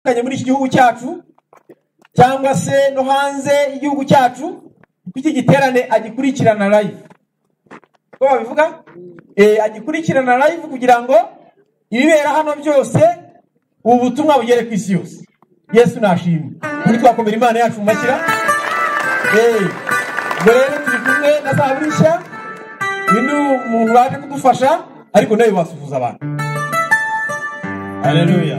bitandukanye muri iki gihugu cyacu cyangwa se no hanze y'igihugu cyacu iki giterane agikurikirana live uko babivuga agikurikirana live kugira ngo ibibera hano byose ubu butumwa bugere ku isi yose yesu nashimwe kuri twakomera imana yacu mu mashyira ubwo rero turi kumwe na za burishya uyu ni umuntu waje kudufasha ariko nawe basuhuza abantu hareruya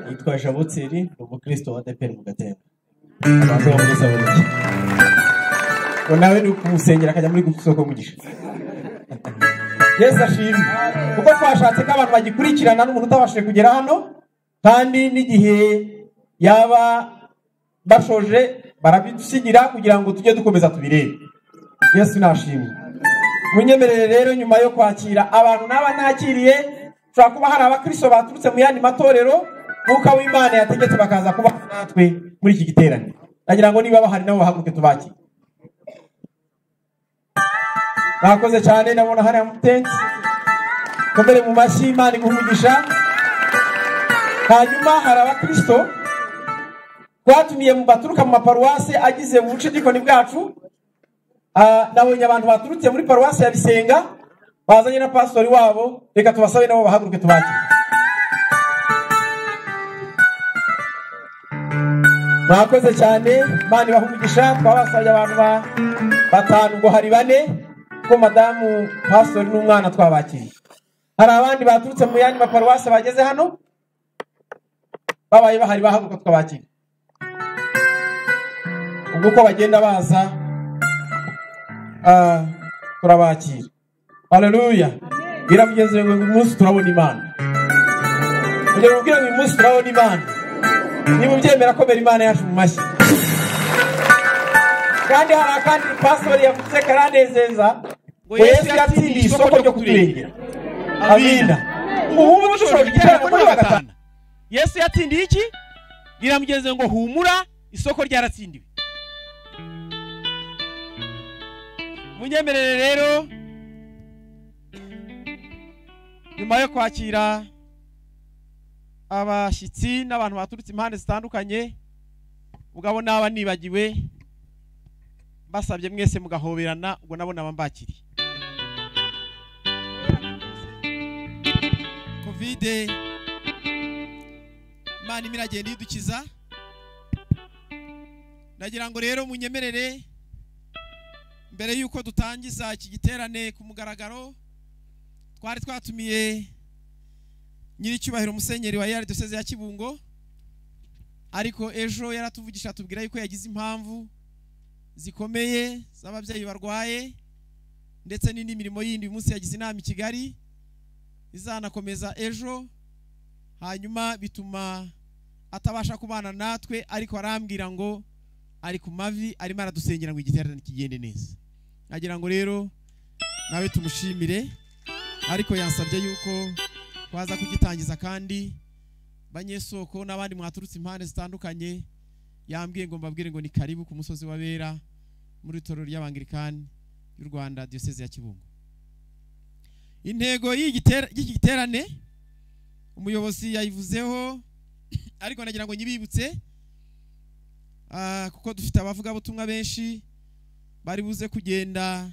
yitwa jaboteri ni umukristo wa deperi mu gatembo abantu bamugezaho neza ngo nawe ni ukumusengera akajya muri gusoko y'umugisha yesu ashimwe kuko twashatse ko abantu bagikurikirana n'umuntu utabashije kugera hano kandi n'igihe yaba bashoje barabidusigira kugira ngo tujye dukomeza tubirebe yesu nashimwe munyemerere rero nyuma yo kwakira abantu n'aba nakiriye ushobora kuba hari abakristo baturutse mu yandi matorero nk'uko w'imana yategetse bakaza kuba natwe muri iki giterane nagira ngo niba bahari nabo bahaguruke tubakire mwakoze cyane ndabona hariya mutensi komere mu mashyi imana iguha hanyuma hari abakristo twatumiye mu baturuka mu maparuwase agize mu bucidikoni bwacu nabonye abantu baturutse muri paruwase ya bisenga bazanye na pasitori wabo reka tubasabe nabo bahaguruke tubakire mwakoze cyane imana ibahumugisha twabasabye abantu batanu ngo hari bane kuko madamu pasitori n'umwana twabakiriye hari abandi baturutse mu yandi maparuwase bageze hano babaye bahari bahaguruka twabakiriye ubwo uko bagenda baza turabakira hareruya biramugeze ngo uyu munsi turabona imana kugira ngo ubwire ngo uyu munsi turabona imana niba ubyemera komera imana yacu mu mashyi kandi hari akandi pasitori yavuze karanezeza ngo yesu yatsindiye isoko ryo kuturengera abina ubu ngubu dushobora kugera muri gatanu yesu yatsindiye iki biramugeze ngo humura isoko ryaratsindiwe munyemerere rero nyuma yo kwakira abashyitsi n'abantu baturutse impande zitandukanye mugabo naba nibagiwe mbasabye mwese mugahoberana ubwo nabo naba mbakiriye kovide imana imwe iragenda iyidukiza ndagira ngo rero munyemerere mbere y'uko dutangiza iki giterane ku mugaragaro twari twatumiye nyiricyubahiro musenyeri wa yari duseze ya kibungo ariko ejo yaratuvugisha atubwira yuko yagize impamvu zikomeye z'ababyeyi barwaye ndetse n'indi mirimo yindi uyu munsi yagize inama i kigali izanakomeza ejo hanyuma bituma atabasha kubana natwe ariko arambwira ngo ari ku mavi arimo aradusengera ngo igiterane kigende neza nagira ngo rero nawe tumushimire ariko yansabye yuko twaza kugitangiza kandi banyesoko n'abandi mwaturutse impande zitandukanye yambwiye ngo mbabwire ngo ni karibu ku musozi wa bera muri itorero ry'abangirikani y'u rwanda diyoseze ya kibungo intego y'iki giterane umuyobozi yayivuzeho ariko nagira ngo nyibibutse kuko dufite abavugabutumwa benshi bari buze kugenda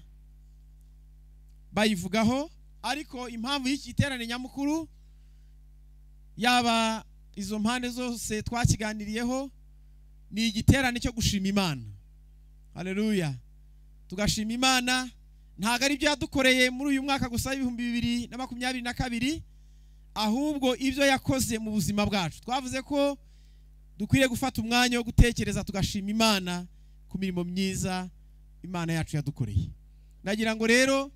bayivugaho ariko impamvu y'iki giterane nyamukuru yaba izo mpande zose twakiganiriyeho ni igiterane cyo gushima imana hareruya tugashima imana ntabwo ari ibyo yadukoreye muri uyu mwaka gusa ibihumbi bibiri na makumyabiri na kabiri ahubwo ibyo yakoze mu buzima bwacu twavuze ko dukwiriye gufata umwanya wo gutekereza tugashima imana ku mirimo myiza imana yacu yadukoreye nagira ngo rero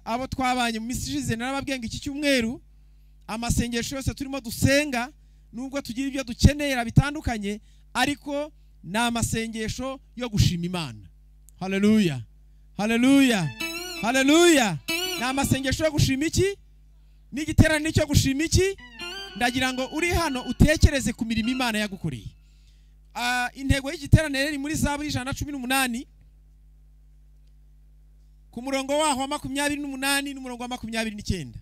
abo twabanye mu minsi ishize narababwiye ngo iki cyumweru amasengesho yose turimo dusenga nubwo tugira ibyo dukenera bitandukanye ariko ni amasengesho yo gushima imana hareruya hareruya hareruya ni amasengesho yo gushima iki n'igiterane cyo gushima iki ndagira ngo uri hano utekereze ku mirimo imana yagukoreye intego y'igiterane ni muri za buri ijana na cumi n'umunani ku murongo waho wa makumyabiri n'umunani n'umurongo wa makumyabiri n'icyenda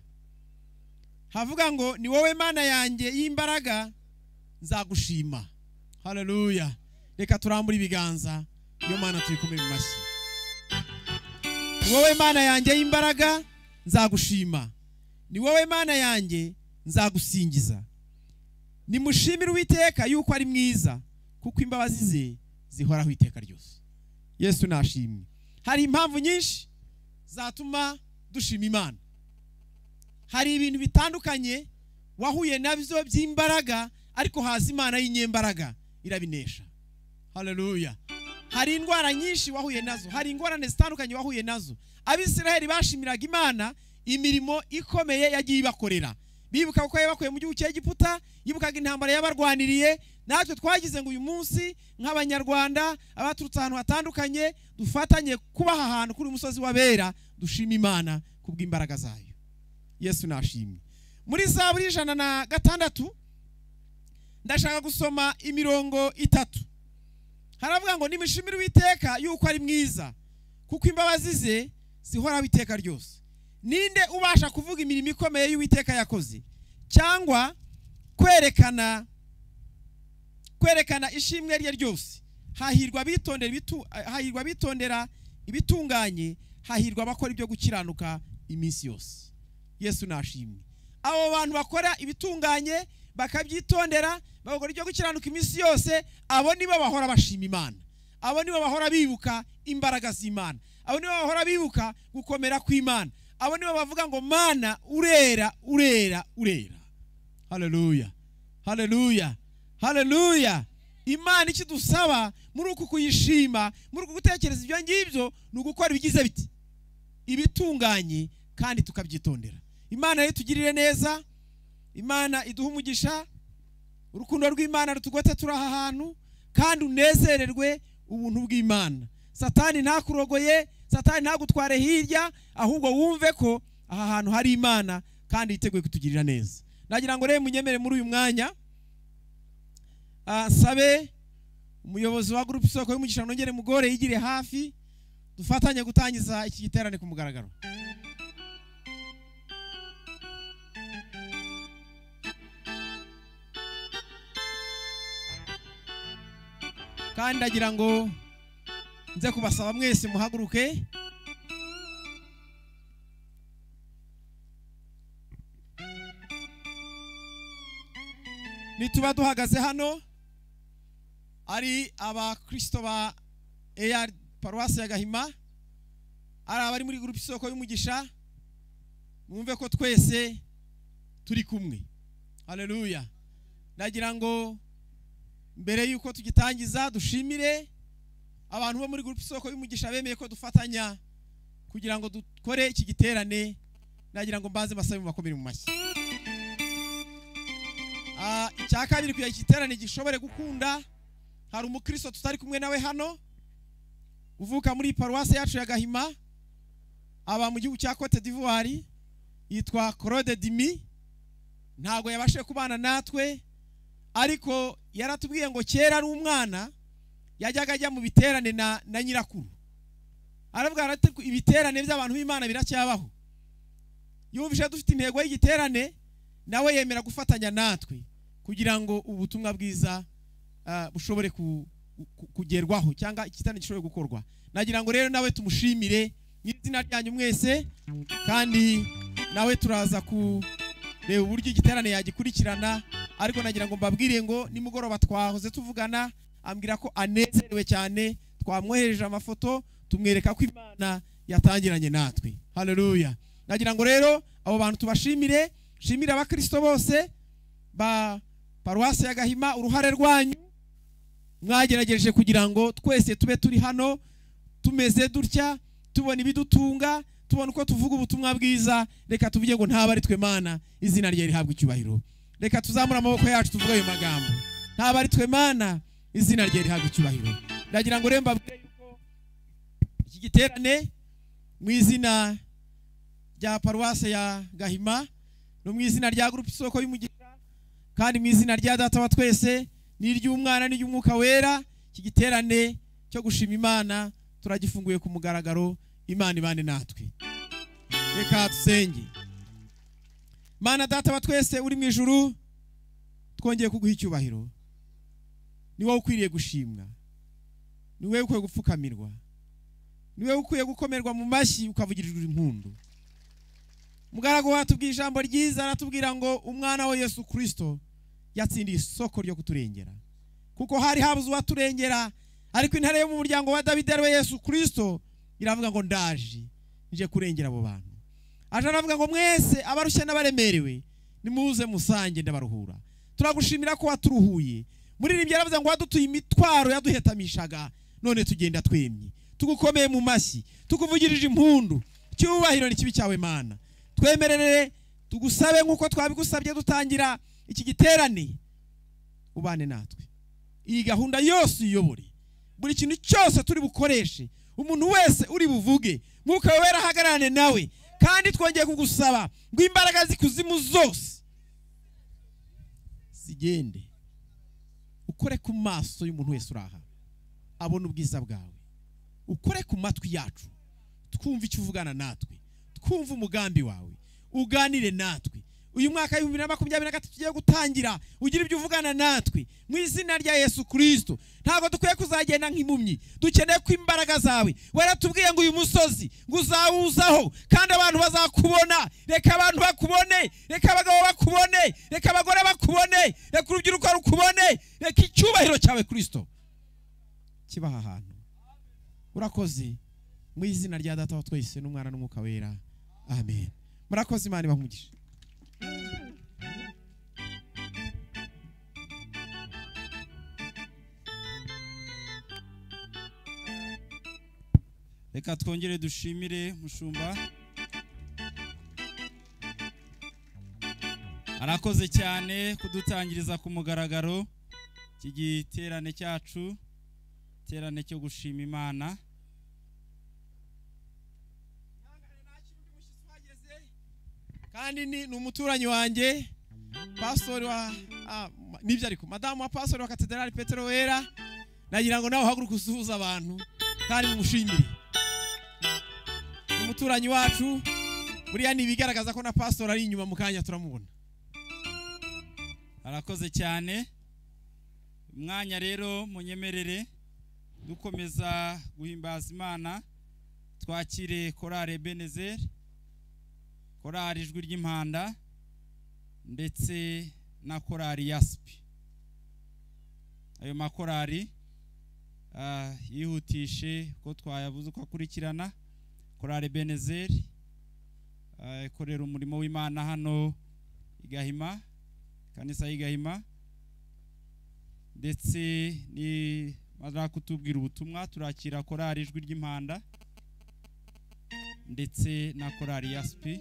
havuga ngo ni wowe mana yanjye y'imbaraga nzagushima haleluya reka turambure ibiganza iyo mana tuyikume mu mashyi ni wowe mana yanjye y'imbaraga nzagushima ni wowe mana yanjye nzagusingiza nimushimire uwiteka yuko ari mwiza kuko imbabazi ze zihoraho iteka ryose yesu nashimye hari impamvu nyinshi zatuma dushima imana hari ibintu bitandukanye wahuye nabyo by'imbaraga ariko haza imana y'inyembaraga irabinesha haleluya hari indwara nyinshi wahuye nazo hari ingorane zitandukanye wahuye nazo abisiraheli bashimiraga imana imirimo ikomeye yagiye ibakorera bibuka ko yabakuye mu gihugu cya egiputa yibukaga intambara yabarwaniriye natwe twagize ngo uyu munsi nk'abanyarwanda abaturutse ahantu hatandukanye dufatanye kubaha ahantu kuri uyu musozi w'abera dushima imana ku bw'imbaraga zayo yesu nashimye muri za buri ijana na gatandatu ndashaka gusoma imirongo itatu haravuga ngo nimushimire uwiteka yuko ari mwiza kuko imbabazi ze zihoraho iteka ryose ninde ubasha kuvuga imirimo ikomeye y'uwiteka yakoze cyangwa kwerekana kwerekana ishimwe rye ryose hahirwa abitondera ibitu- hahirwa abitondera ibitunganye hahirwa abakora ibyo gukiranuka iminsi yose yesu nashimye abo bantu bakora ibitunganye bakabyitondera bagakora ibyo gukiranuka iminsi yose abo nibo bahora bashima imana abo nibo bahora bibuka imbaraga z'imana abo nibo bahora bibuka gukomera kw'imana abo nibo bavuga ngo mana urera urera urera haleluya haleluya haleluya imana icyo dusaba muri uku kuyishima muri uku gutekereza ibyo ngibyo ni ugukora ibigize biti ibitunganye kandi tukabyitondera imana rero itugirire neza imana iduhe umugisha urukundo rw'imana rutugote turi aha hantu kandi unezererwe ubuntu bw'imana satani ntakurogoye satani ntagutware hirya ahubwo wumve ko aha hantu hari imana kandi yiteguye kutugirira neza nagira ngo rero munyemere muri uyu mwanya ah, nsabe umuyobozi wa gurupe isoko y'umugisha nongere mugore yigire hafi dufatanye gutangiza iki giterane ku mugaragaro kandi ndagira ngo nze kubasaba mwese muhaguruke nituba duhagaze hano ari abakristo ba AR paruwasi ya gahima ari abari muri gurupe isoko y'umugisha mwumve ko twese turi kumwe haleluya ndagira ngo mbere y'uko tugitangiza dushimire abantu bo muri gurupe isoko y'umugisha bemeye ko dufatanya kugira ngo dukore iki giterane nagira ngo mbanze mbasabe mu makomere mu mashyi Ah, icya kabiri kugira iki giterane gishobore gukunda hari umukristo tutari kumwe nawe hano uvuka muri paruwasi yacu ya gahima aba mu gihugu cya cote d'ivoire yitwa claude dimi ntabwo yabashije kubana natwe ariko yaratubwiye ngo kera ari umwana yajyaga ajya mu biterane na, na nyirakuru aravuga ati ibiterane by'abantu b'imana biracyabaho yumvise dufite intego y'igiterane nawe yemera gufatanya natwe kugira ngo ubutumwa bwiza ah, bushobore ku- ku- kugerwaho cyangwa igiterane gishobore gukorwa nagira ngo rero nawe tumushimire mu izina ryanyu mwese kandi nawe turaza kureba uburyo igiterane yagikurikirana ariko nagira ngo mbabwire ngo nimugoroba twahoze tuvugana ambwira ko anezerewe cyane twamwohereje amafoto tumwereka ko imana yatangiranye natwe haleluya nagira ngo rero abo bantu tubashimire shimire abakristo bose ba paruwasi ya gahima uruhare rwanyu mwagerageje kugira ngo twese tube turi hano tumeze dutya tubona ibidutunga tubona uko tuvuga ubutumwa bwiza reka tuvuge ngo ntaba ari twe mana izina rye rihabwa icyubahiro reka tuzamure amaboko yacu tuvuge ayo magambo ntaba ari twe mana izina rye rihabwa icyubahiro ndagira ngo rero mbabwire yuko iki giterane mu izina rya paruwase ya gahima no mu izina rya gurupe isoko y'umugisha kandi mu izina rya data wa twese n'iry'umwana n'iry'umwuka wera iki giterane cyo gushima imana turagifunguye ku mugaragaro imana ibane natwe reka dusenge mana data wa twese uri mu ijuru twongeye kuguha icyubahiro ni wowe ukwiriye gushimwa ni wowe ukwiye gupfukamirwa ni wowe ukwiye gukomerwa mu mashyi ukavugirirwa impundu mugaragu hatubwira ijambo ryiza aratubwira ngo umwana wa yesu kirisito yatsindiye isoko ryo kuturengera kuko hari habuze uwaturengera ariko intare yo mu muryango wa David ariwe yesu kirisito iravuga ngo ndaje nje kurengera abo bantu aje aravuga ngo mwese abarushye n'abaremerewe nimuze musange ndabaruhura turagushimira ko waturuhuye muri iri byaravuze ngo wadutuye imitwaro yaduhetamishaga none tugenda twemye tugukomeye mu mashyi tukuvugirije impundu cyubahiro ni kibi cyawe mana twemerere tugusabe nk'uko twabigusabye dutangira iki giterane ubane natwe iyi gahunda yose uyobore buri kintu cyose turi bukoreshe umuntu wese uri buvuge mwuka wera ahagararane nawe kandi twongeye kugusaba ngo imbaraga z'ikuzimu zose zigende ukore ku maso y'umuntu wese uri aha abona ubwiza bwawe ukore ku matwi yacu twumve icyo uvugana natwe twumve umugambi wawe uganire natwe uyu mwaka w'ibihumbi bibiri na makumyabiri na gatatu tugiye gutangira ugira ibyo uvugana natwe mu izina rya yesu kirisito ntabwo dukwiye kuzagenda nk'impumyi dukeneye ko imbaraga zawe waratubwiye ngo uyu musozi ngo uzawuzaho kandi abantu bazakubona reka abantu bakubone reka abagabo bakubone reka abagore bakubone reka urubyiruko rukubone reka icyubahiro cyawe kirisito kibaha ahantu urakoze mu izina rya data wa twese n'umwana n'umwuka wera amen murakoze imana ibahumugishe reka twongere dushimire mushumba arakoze cyane kudutangiriza ku mugaragaro iki giterane cyacu iterane cyo gushima imana kandi ni ni umuturanyi wanjye pasori wa ah, ma- nibyo ariko madamu wa pasori wa katedrali petero wera nagira ngo nawe uhaguruke usuhuza abantu kandi mumushimire Ni umuturanyi wacu buriya ni ibigaragaza ko na pasori ari inyuma mu kanya turamubona arakoze cyane umwanya rero munyemerere dukomeza guhimbaza imana twakire korale benezeri korali ijwi ry'impanda ndetse na korali yasipi ayo makorali ah, yihutishe ko twayabuze uko akurikirana korali benezeri ah, ikorera umurimo w'imana hano i gahima kanisa y'i gahima ndetse nimara kutubwira ubutumwa turakira korari ijwi ry'impanda ndetse na korari ya sipi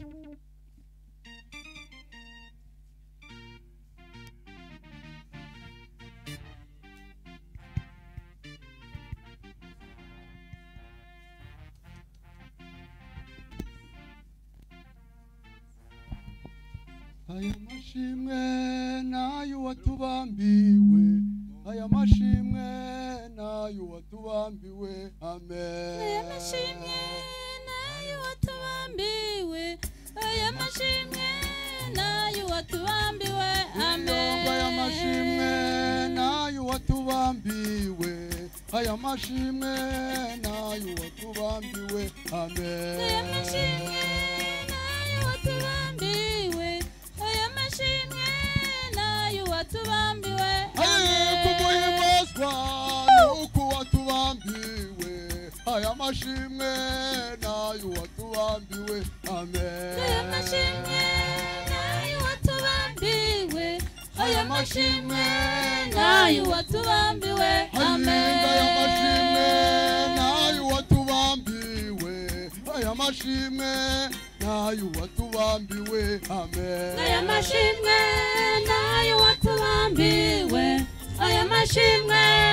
aya mashimwe n'ay'uwatubambiwe aya mashimwe n'ay'uwatubambiwe amen aya mashimwe nayo watubambiwe aya mashimwe nayo watubambiwe amen aya mashimwe n'ay'uwatubambiwe aya mashimwe n'ay'uwatubambiwe aya amen mashimwe nayo watubambiwe aya mashimwe nayo watubambiwe amen kumuhimazwa nuko watubambiwe aya mashimwe nayo watubambiwe amen aya mashimwe nayo watubambiwe aya mashimwe nayo watubambiwe amen Ahinga aya mashimwe nayo watubambiwe aya mashimwe nayo watubambiwe amen aya mashimwe nayo watubambiwe aya mashimwe